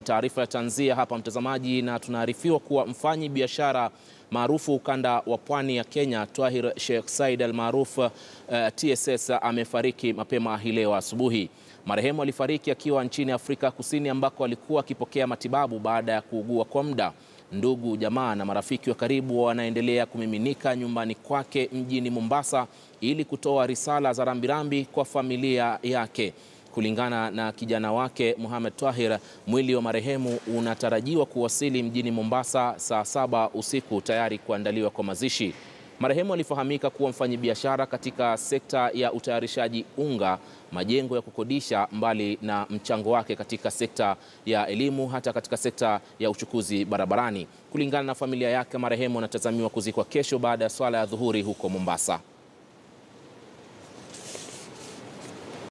taarifa ya tanzia hapa mtazamaji, na tunaarifiwa kuwa mfanyi biashara maarufu ukanda wa pwani ya Kenya Twahir Sheikh Said almaruf uh, TSS amefariki mapema hii leo asubuhi. Marehemu alifariki akiwa nchini Afrika Kusini ambako alikuwa akipokea matibabu baada ya kuugua kwa muda. Ndugu, jamaa na marafiki wa karibu wanaendelea kumiminika nyumbani kwake mjini Mombasa ili kutoa risala za rambirambi kwa familia yake. Kulingana na kijana wake Mohamed Twahir, mwili wa marehemu unatarajiwa kuwasili mjini Mombasa saa saba usiku tayari kuandaliwa kwa mazishi. Marehemu alifahamika kuwa mfanyabiashara katika sekta ya utayarishaji unga, majengo ya kukodisha, mbali na mchango wake katika sekta ya elimu, hata katika sekta ya uchukuzi barabarani. Kulingana na familia yake, marehemu anatazamiwa kuzikwa kesho baada ya swala ya dhuhuri huko Mombasa.